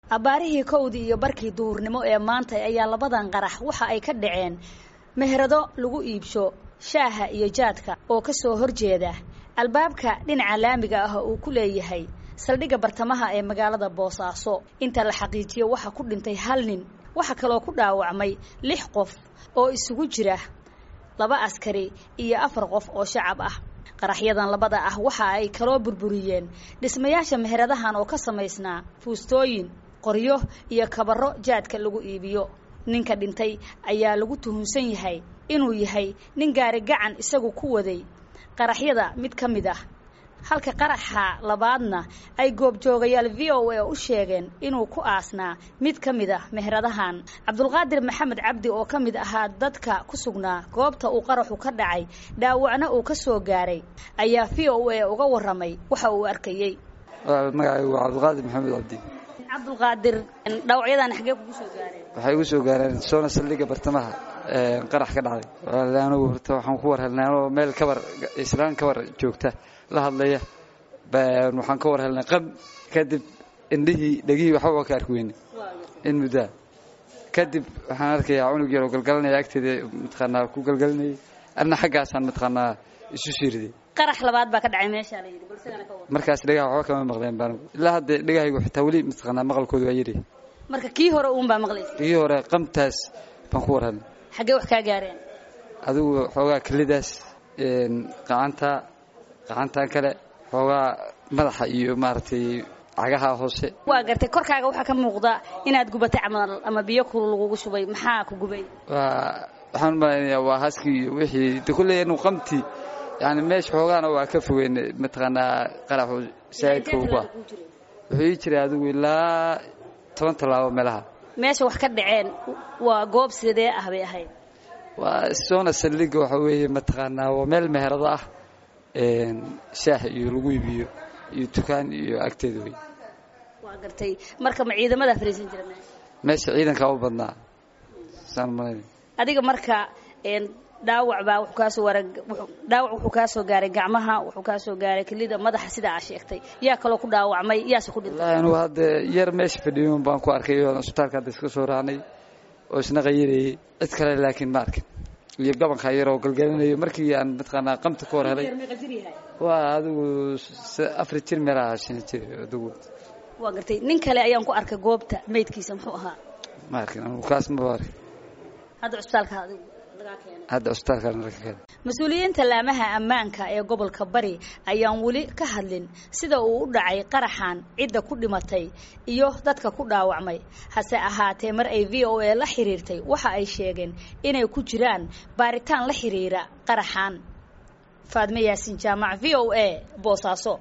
abbaarihii kowdii iyo barkii duhurnimo ee maanta ayaa labadan qarax waxa ay ka dhaceen meherado lagu iibsho shaaha iyo jaadka oo ka soo horjeeda albaabka dhinaca laamiga ah uu ku leeyahay saldhigga bartamaha ee magaalada boosaaso inta la xaqiijiyo waxaa ku dhintay hal nin waxaa kaloo ku dhaawacmay lix qof oo isugu jira laba askari iyo afar qof oo shacab ah qaraxyadan labada ah waxa ay kaloo burburiyeen dhismayaasha meheradahan oo ka samaysnaa fuustooyin qoryo iyo kabaro jaadka lagu iibiyo ninka dhintay ayaa lagu tuhunsan yahay inuu yahay nin gaari gacan isagu ku waday qaraxyada mid ka mid ah halka qaraxa labaadna ay goobjoogayaal v o a u sheegeen inuu ku aasnaa mid ka mid ah meheradahan cabdulqaadir maxamed cabdi oo ka mid ahaa dadka ku sugnaa goobta uu qaraxu ka dhacay dhaawacna uu ka soo gaaray ayaa v o a uga warramay waxa uu arkayey magacaygu waa cabdulqaadir maxamed cabdi cabdulqaadir dhaawacyadan xaggee kugu soo gaareen waxay igu soo gaareen soona saldhigga bartamaha qarax ka dhacday anugu horta waxaan ku war helnay anoo meel kabar islaan kabar joogta la hadlaya waxaan ka war helnay qab kadib indhihii dhegihii waxba waa ka arki weyne in muddaa kadib waxaan arkayaa cunug yaroo galgalanaya agteeda mataqaanaa ku galgalinayay arna xaggaasaan mataqaanaa isu siiriday qarax labaad baa ka dhacay meeshaa la yidhi balsagana ka war markaas dhegaha waxba kama maqleen baan ilaa hadda dhegahaygu xitaa weli mataqaanaa maqalkooda waa yiri marka kii hore uun baa maqlaysa dhegihii hore qamtaas baan ku war helnay xaggee wax kaa gaareen adigu xoogaa kelidaas qacanta qacantan kale xoogaa madaxa iyo maaragtay cagaha hoose waa gartay korkaaga waxaa ka muuqda inaad gubatay camal ama biyo kulul lagugu shubay maxaa ku gubay waa waxaan umalaynayaa waa haskii iyo wixii de kulley anu qamti yani meesha xoogaana waa ka fogeyn mataqaanaa qaraxu saa'idka uba wuxuu ii jiray adigu ilaa toban tallaabo meelaha meesha wax ka dhaceen waa goob sidee ah bay ahayd waa soona saldhigga waxa weeye mataqaanaa waa meel meherado ah shaah iyo lagu iibiyo iyo dukaan iyo agteeda wey waa gartay marka ma ciidamada fariisan jira meesha meesha ciidankaa u badnaa saan malaynay adiga marka dhaawac baa wuxuu kaasoo waara dhaawac wuxuu kaa soo gaaray gacmaha wuxuu kaa soo gaaray kelida madaxa sida aa sheegtay yaa kaloo ku dhaawacmay yaase ku dhintay wallaahi anugu hadda yar meesha fadhiyon baan ku arkay oo isbitaalka hadda iska soo raacnay oo isna qayirayay cid kale laakiin ma arkin iyo gabanka yaroo galgalinayo markii aan mataqaanaa qamta ka hor helay waa adigu afar jir meelaha shan jir adigu waa gartay nin kale ayaan ku arkay goobta maydkiisa muxuu ahaa ma arkin anugu kaas maba arkin hadda cusbitaalka adigu lagaa keenay hadda cusbitaalka laga keenay mas-uuliyiinta laamaha ammaanka ee gobolka bari ayaan weli ka hadlin sida uu u dhacay qaraxan cidda ku dhimatay iyo dadka ku dhaawacmay hase ahaatee mar ay v o a la xiriirtay waxa ay sheegeen inay ku jiraan baaritaan la xiriira qaraxan faadme yaasin jaamac v o a boosaaso